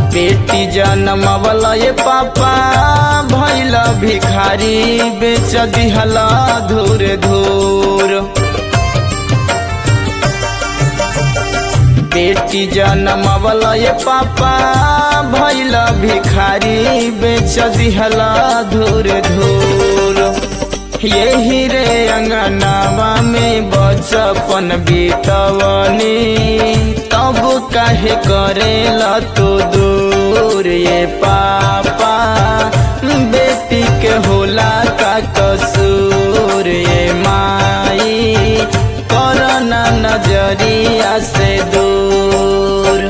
बेटी जनमवल ये पापा भैल भिखारी बेच दिहला धूर धूर बेटी जनमवल ये पापा भैल भिखारी बेच दिहला धूर धूर यही रे अंगनावा में बचपन बीतवनी तब काहे करेला तो दूर ये पापा बेटी के होला का कसूर ये माई करना नजरिया से दूर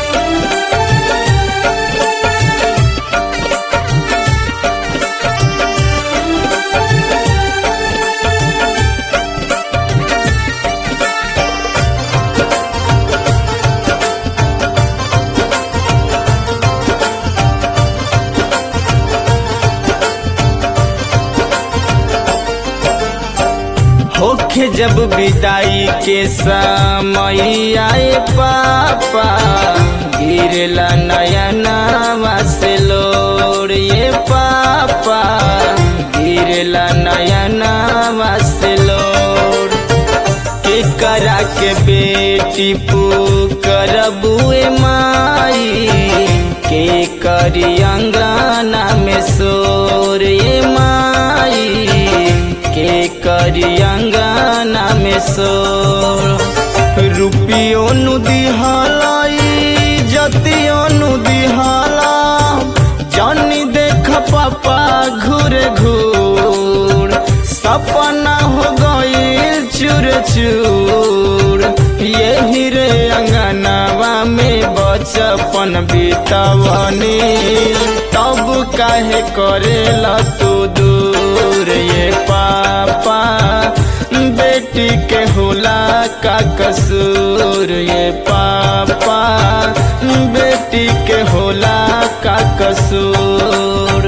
होखे जब विदाई के समय आए पापा गिरला नयना से लोर ये पापा गिरला नयना से लोर के करा के बेटी पुकर बुए माई के करी अंगना में सोर ये माई के करी अंगना में सोर रुपियो नु दिहलाई जतियो नु दिहाला जानी देख पापा घूर घूर सपना हो गई चूर चूर यही रे अंगनावा में बचपन बीतवनी तब काहे करेला तू दूर ये पापा बेटी के होला का कसूर ये पापा बेटी के होला का कसूर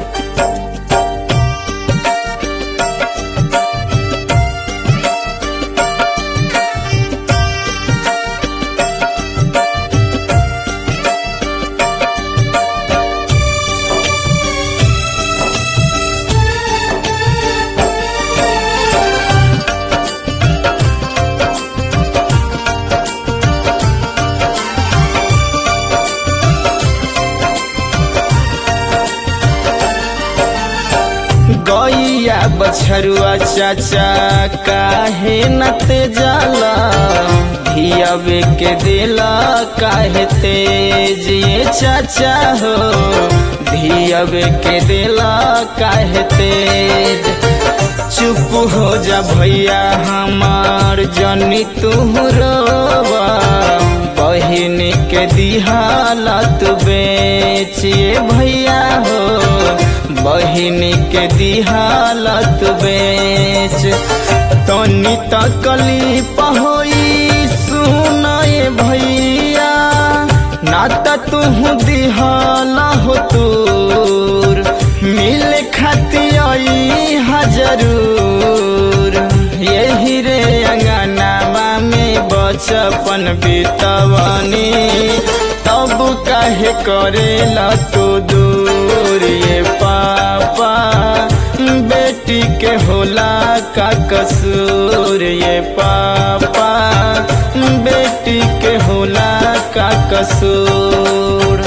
गैया बछरुआ चाचा काहे नते जाला धियावे के दिला काहे तेज ये चाचा हो धियावे के दिला काहे तेज चुप हो जा भैया हमार जनी तू रोवा बहिन के दिहाला तू बेचिए भैया हो बहिन के दिहालत बेच तनी तकली पहोई सुनाए भैया ना त तू दिहाला हो तूर मिल खाती आई हजरूर यही रे अंगनावा में बचपन बीतवनी तब काहे करेला तू दूर ये पापा बेटी के होला का कसूर ये पापा बेटी के होला का कसूर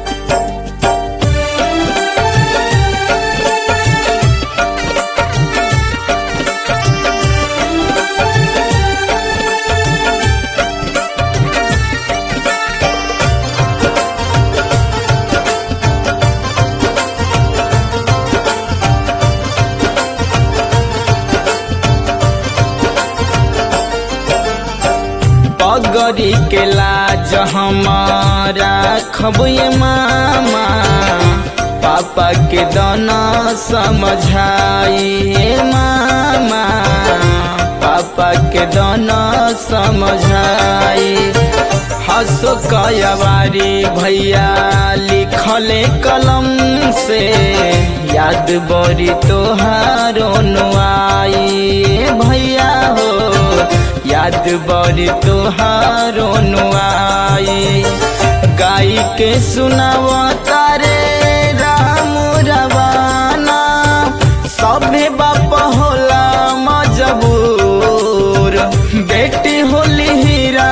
पगरी के लाज हमारा खबे मामा पापा के दाना समझाई मामा पापा के दाना समझाई हसो कयवारी भैया लिखले कलम से याद बड़ी तोहारो नुआई भैया हो याद बड़ी तोहारो नुआई गाई के सुनाव तारे राम रवाना सभे बाप होला मजबूर बेटी होली हीरा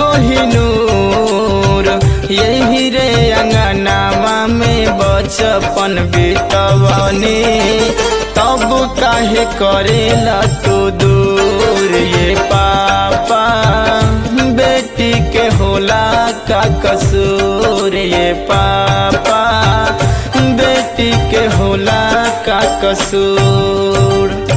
कोहिनूर यही रे अंगनामा में बचपन बीतवनी तब काहे करेला तू दूर ये पापा बेटी के होला का कसूर ये पापा बेटी के होला का कसूर